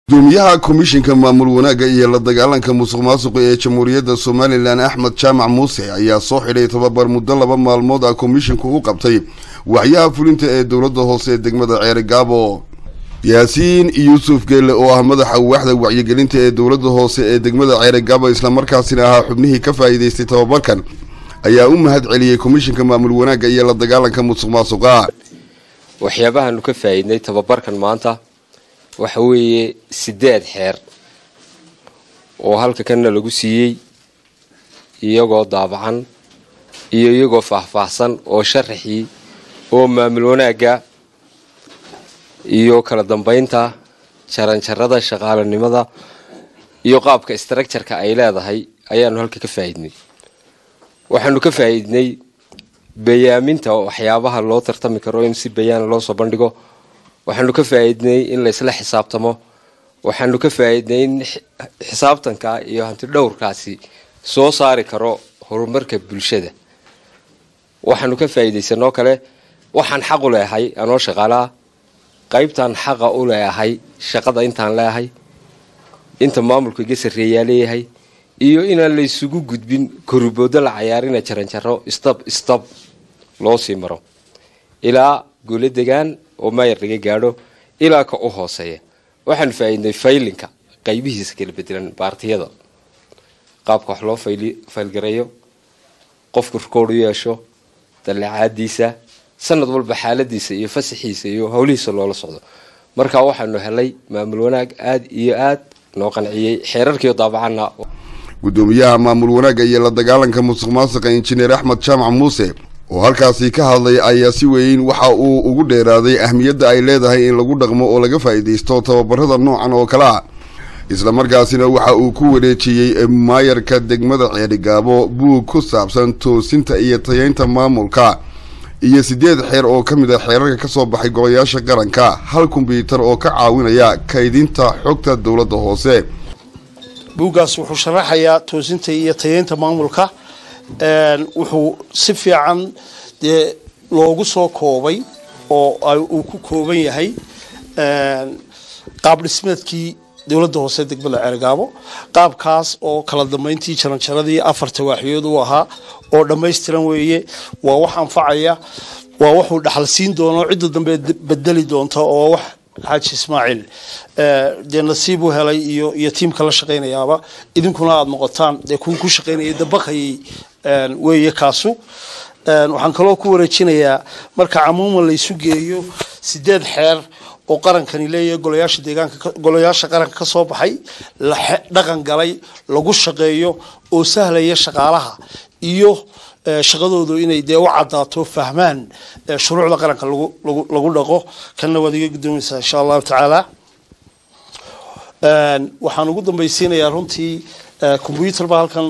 gudoomiyaha komishinka maamul wanaagga iyo la dagaalanka musuq maasuqa ee jamhuuriyadda somalilan axmed jaamac muuse ayaa soo xidhay tababar muddo laba maalmood ah komishinku u qabtay waxyaha fulinta ee dowladda hoose ee degmada ceerigaabo yaasiin yuusuf geelle oo ah madaxa waaxda wacyigelinta ee dowladda hoose ee degmada ceerigaabo islamarkaasina ahaa xubnihii ka faa'iidaystay tababarkan ayaa u mahad celiyey komishinka maamul wanaagga iyo la dagaalanka musuq maasuqa waxyaabahaanu ka faa'iidnay tababarkan maanta waxa weeye sideed xeer oo halka kanna lagu siiyey iyagoo daabacan iyo iyagoo faahfaahsan oo sharaxii oo maamul wanaagga iyo kala dambaynta jaranjarada shaqaalanimada iyo qaabka structureka ay leedahay ayaanu halka ka faa'iidnay waxaanu ka faa'iidnay bayaaminta waxyaabaha loo tartami karo in si bayaana loo soo bandhigo waxaanu ka faa'iidnay in laysla xisaabtamo waxaanu ka faa'iidnay in xisaabtanka iyo hanti dhowrkaasi soo saari karo horumarka bulshada waxaanu ka faa'iidaysanoo kale waxaan xaq u leehay anoo shaqaalaa qaybtaan xaqa u leeahay shaqada intaan leeahay inta maamulka iga sarreeyaa leeyahay iyo inaan la isugu gudbin koruboodo la cayaarina jaranjaro istab istab loo sii maro ilaa guula degaan oo maayar laga gaadho ilaa ka u hooseeya waxaanu faa'iidnay faylinka qaybihiisa kala bedelan baartiyada qaabka wax loo faylgareeyo qofku rikood u yeesho dallacaadiisa sanad walba xaaladiisa iyo fasaxiisa iyo howlihiisa loola socdo marka waxaanu helay maamul wanaag aada iyo aad noo qanciyey xeerarkiio daabacanna gudoomiyaha maamul wanaagga iyo la dagaalanka musuq maasuqa injineer axmed jaamac muuse oo halkaasi ka hadlay ayaa si weyn waxa uu ugu dheeraaday ahmiyadda ay leedahay in lagu dhaqmo oo laga faa'iidaysto tababarada noocan oo kale ah islamarkaasina waxa uu ku wareejiyey maayarka degmada ceerigaabo buug ku saabsan toosinta iyo tayeynta maamulka iyo sideed xeer oo ka mid a xeerarka ka soo baxay golayaasha qaranka hal kombyuutar oo ka caawinaya kaydinta xogta dowladda hoose buuggaas wuxuu sharaxayaa toosinta iyo tayeynta maamulka wuxuu si fiican dee loogu soo koobay oo uu ku kooban yahay qaab dhismeedkii dowladda hoose degmada ceergaabo qaabkaas oo kala dambeyntii jaranjaradii afarta waaxyood u ahaa oo dhammaystiran weeye waa wax anfacaya waa waxuu dhaxal siin doono cidda dambe bedeli doonta oo wax xaaji ismaaciil dee nasiib u helay iyo iyo tiimka la shaqaynayaaba idinkuna aada noqotaan dee kuwa ku shaqaynaya dabaqayay weeye kaasu waxaan kaloo ku wareejinayaa marka camuuman la isu geeyo sideed xeer oo qarankani leeyahay golayaasha deegaanka golayaasha qaranka ka soo baxay la dhaqan galay lagu shaqeeyo oo sahlaya shaqaalaha iyo shaqadoodu inay dee u cadaato fahmaan shuruucda qaranka lagu dhaqo kanna waad iga gudoomaysaa insha allahu tacaala waxaan ugu dambaysiinayaa runtii combyuter baa halkan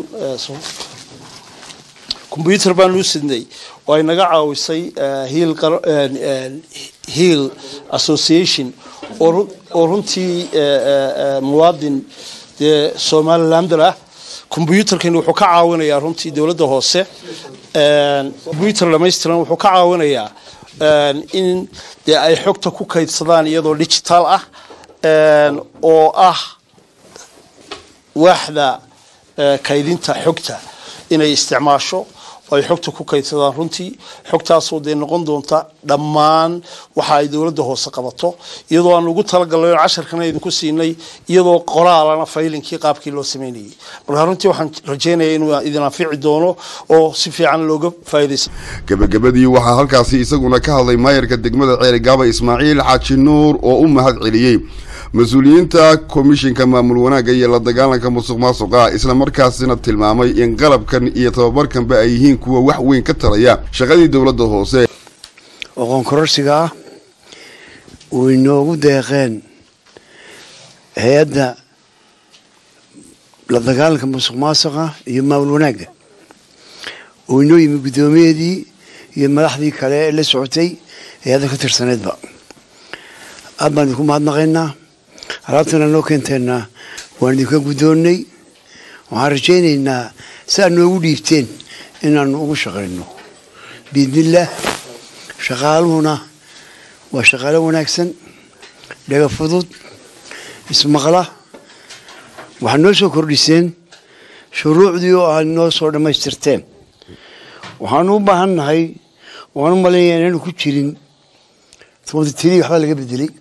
combyuter baan u sidnay oo ay naga caawisay hiil hiil association oo runtii muwaadin dee somalilander ah combyuterkani wuxuu ka caawinayaa runtii dowladda hoose combyuter dhamaystiran wuxuu ka caawinayaa in dee ay xogta ku kaydsadaan iyadoo digital ah oo ah waaxda kaydinta xogta inay isticmaasho ay xogta ku kaydsadaan runtii xogtaasoo dee noqon doonta dhammaan waxa ay dowladda hoose qabato iyadoo aan ugu talagalnay oo casharkana idinku siinay iyadoo qoraalana faylinkii qaabkii loo sameynayay marka runtii waxaan rajeynaya inuu idin anfici doono oo si fiican looga faa'iidaysa gebagabadii waxaa halkaasi isaguna ka hadlay maayarka degmada ceerigaaba ismaaciil xaaji nuur oo u mahad celiyey mas-uuliyiinta komishinka maamul wanaagga iyo la dagaalanka musuq maasuqa islamarkaasina tilmaamay in qalabkan iyo tababarkanba ay yihiin kuwa wax weyn ka taraya shaqadii dowladda hoose aqoon kororsiga ah way noogu deeqeen hay-adda la dagaalanka musuq maasuqa iyo maamul wanaagga oo inoo yimi guddoomiyeedii iyo madaxdii kale ee la socotay hay-adda ka tirsaneedba aad baan idinku mahadnaqaynaa alaabtana noo keenteenna waan idinka guddoonnay waxaan rajaynaynaa si aad noogu dhiibteen inaanu ugu shaqayno biidnillaah shaqaaluhuna waa shaqaalo wanaagsan dhaga fudud ismaqla waxaad noo soo kordhiseen shuruucdii oo aad noo soo dhammaystirteen waxaanu u baahan nahay waan u malaynaya inaanu ku jirin tiri waxbaa laga bedelay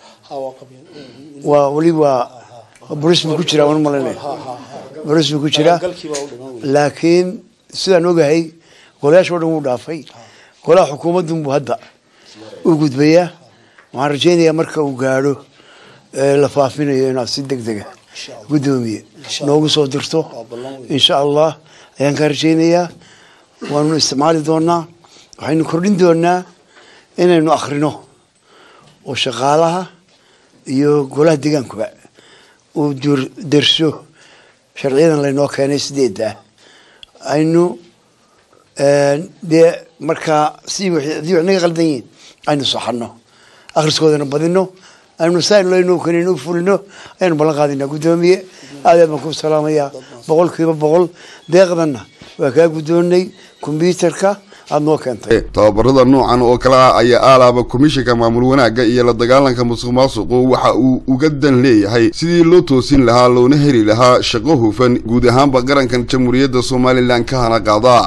waa weli waa bolis buu ku jiraa waan u malaynaya bolis buu ku jiraa laakiin sidaan ogahay golayaasha o dhan wuu dhaafay golaha xukuumaddunbuu hadda u gudbayaa waxaan rajaynayaa marka uu gaadho la faafinayo inaad si deg dega guddoomiye noogu soo dirto insha allah ayaan kaa rajaynayaa waanu isticmaali doonaa waxaynu kordhin doonaa inaynu akhrino oo shaqaalaha iyo golaha deegaankuba uu derso sharciyadan laynoo keenay sideedda aynu dee markaa si haddii wax naga qaldan yihiin aynu saxano akhriskoodana badino aynu saanleyno kaninu fulino ayaynu ballan qaadinaa guddoomiye aad aad baan ku salaamayaa boqol kiiba boqol deeqdanna waa kaa guddoonay kombyuutarka aada noo keentay tababarada noocan oo kale ah ayaa aalaaba komishanka maamul wanaagga iyo la dagaalanka musuq maasuqu waxa uu uga dan leeyahay sidii loo toosin lahaa loona heli lahaa shaqo hufan guud ahaanba qarankan jamhuuriyadda somalilan ka hana qaada